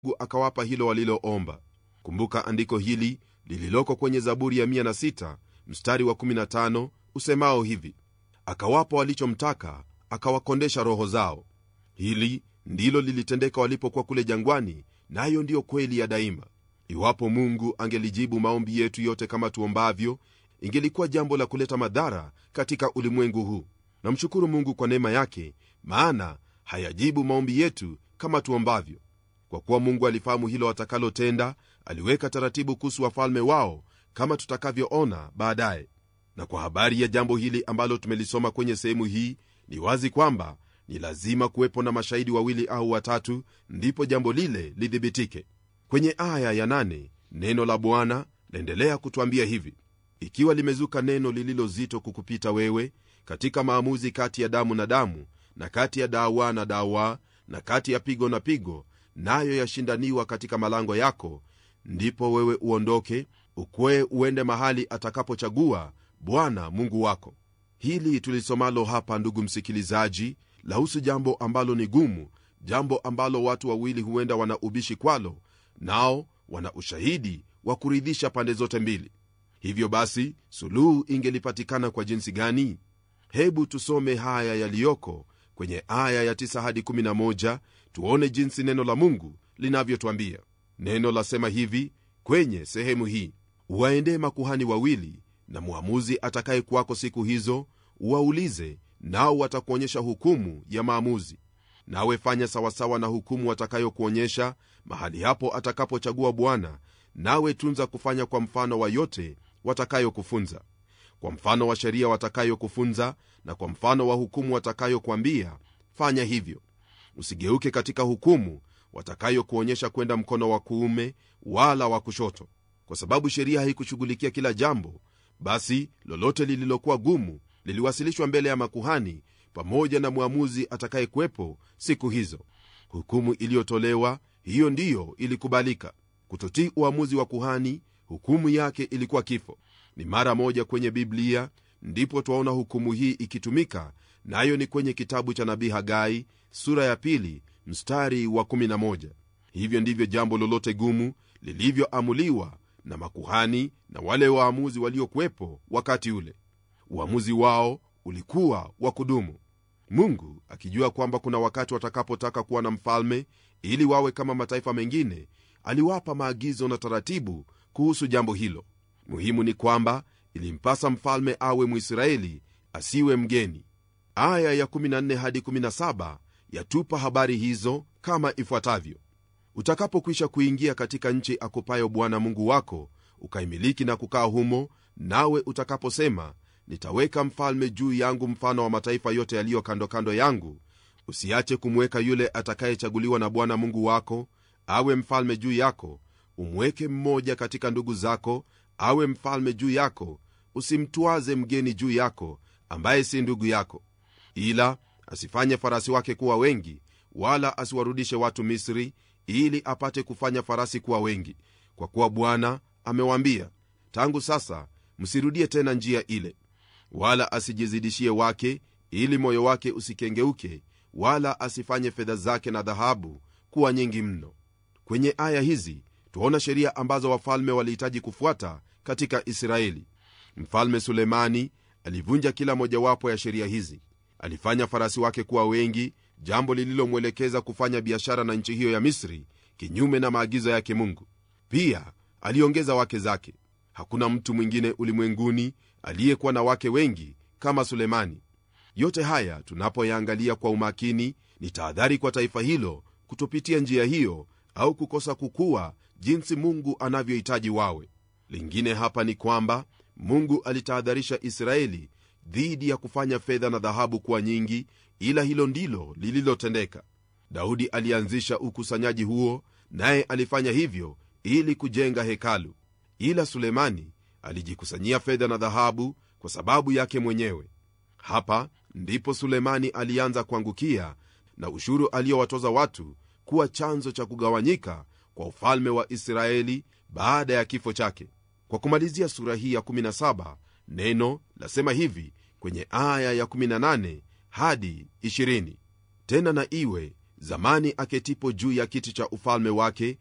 akawapa hilo waliloomba kumbuka andiko hili lililoko kwenye zaburi ya 106 mstari wa 15 usemao hivi akawapa walichomtaka akawakondesha roho zao hili ndilo lilitendeka walipokuwa kule jangwani nayo na ndiyo kweli ya daima iwapo mungu angelijibu maombi yetu yote kama tuombavyo ingelikuwa jambo la kuleta madhara katika ulimwengu huu namshukuru mungu kwa neema yake maana hayajibu maombi yetu kama tuombavyo kwa kuwa mungu alifahamu hilo watakalotenda aliweka taratibu kuhusu wafalme wao kama tutakavyoona baadaye na kwa habari ya jambo hili ambalo tumelisoma kwenye sehemu hii ni wazi kwamba ni lazima kuwepo na mashahidi wawili au watatu ndipo jambo lile lidhibitike kwenye aya ya nane, neno la bwana laendelea kutwambia hivi ikiwa limezuka neno lililo zito kukupita wewe katika maamuzi kati ya damu na damu na kati ya dawa na dawa na kati ya pigo na pigo nayo yashindaniwa katika malango yako ndipo wewe uondoke ukwee uende mahali atakapochagua bwana mungu wako hili tulisomalo hapa ndugu msikilizaji lahusu jambo ambalo ni gumu jambo ambalo watu wawili huenda wana ubishi kwalo nao wana ushahidi wa kuridhisha pande zote mbili hivyo basi suluhu ingelipatikana kwa jinsi gani hebu tusome haya yaliyoko kwenye aya ya 9 hadi 11 tuone jinsi neno la mungu linavyotwambia neno lasema hivi kwenye sehemu hii uwaendee makuhani wawili na mwamuzi atakaye kwako siku hizo uwaulize nao watakuonyesha hukumu ya maamuzi nawe fanya sawasawa na hukumu watakayokuonyesha mahali hapo atakapochagua bwana nawe tunza kufanya kwa mfano wa yote watakayokufunza kwa mfano wa sheria watakayokufunza na kwa mfano wa hukumu watakayokwambia fanya hivyo usigeuke katika hukumu watakayokuonyesha kwenda mkono wa kuume wala wa kushoto kwa sababu sheria haikushughulikia kila jambo basi lolote lililokuwa gumu liliwasilishwa mbele ya makuhani pamoja na mwamuzi atakayekuwepo siku hizo hukumu iliyotolewa hiyo ndiyo ilikubalika kutotii uamuzi wa kuhani hukumu yake ilikuwa kifo ni mara moja kwenye biblia ndipo twaona hukumu hii ikitumika nayo na ni kwenye kitabu cha nabii hagai sura ya pili mstari wa 11 hivyo ndivyo jambo lolote gumu lilivyoamuliwa na makuhani na wale waamuzi waliokuwepo wakati ule uamuzi wao ulikuwa wa kudumu mungu akijua kwamba kuna wakati watakapotaka kuwa na mfalme ili wawe kama mataifa mengine aliwapa maagizo na taratibu kuhusu jambo hilo muhimu ni kwamba ilimpasa mfalme awe mwisraeli asiwe mgeni aya ya 14 hadi 17 yatupa habari hizo kama ifuatavyo utakapokwisha kuingia katika nchi akupayo bwana mungu wako ukaimiliki na kukaa humo nawe utakaposema nitaweka mfalme juu yangu mfano wa mataifa yote yaliyo kando kando yangu usiache kumweka yule atakayechaguliwa na bwana mungu wako awe mfalme juu yako umweke mmoja katika ndugu zako awe mfalme juu yako usimtwaze mgeni juu yako ambaye si ndugu yako ila asifanye farasi wake kuwa wengi wala asiwarudishe watu misri ili apate kufanya farasi kuwa wengi kwa kuwa bwana amewaambia tangu sasa msirudie tena njia ile wala asijizidishie wake ili moyo wake usikengeuke wala asifanye fedha zake na dhahabu kuwa nyingi mno kwenye aya hizi twaona sheria ambazo wafalme walihitaji kufuata katika israeli mfalme sulemani alivunja kila mojawapo ya sheria hizi alifanya farasi wake kuwa wengi jambo lililomwelekeza kufanya biashara na nchi hiyo ya misri kinyume na maagizo yake mungu pia aliongeza wake zake hakuna mtu mwingine ulimwenguni aliyekuwa na wake wengi kama sulemani yote haya tunapoyaangalia kwa umakini ni tahadhari kwa taifa hilo kutopitia njia hiyo au kukosa kukua jinsi mungu anavyohitaji wawe lingine hapa ni kwamba mungu alitahadharisha israeli dhidi ya kufanya fedha na dhahabu kuwa nyingi ila hilo ndilo lililotendeka daudi alianzisha ukusanyaji huo naye alifanya hivyo ili kujenga hekalu ila sulemani alijikusanyia fedha na dhahabu kwa sababu yake mwenyewe hapa ndipo sulemani alianza kuangukia na ushuru aliyowatoza watu kuwa chanzo cha kugawanyika kwa ufalme wa israeli baada ya kifo chake kwa kumalizia sura hii ya 17 neno lasema hivi kwenye aya ya 18 hadi 20 tena na iwe zamani aketipo juu ya kiti cha ufalme wake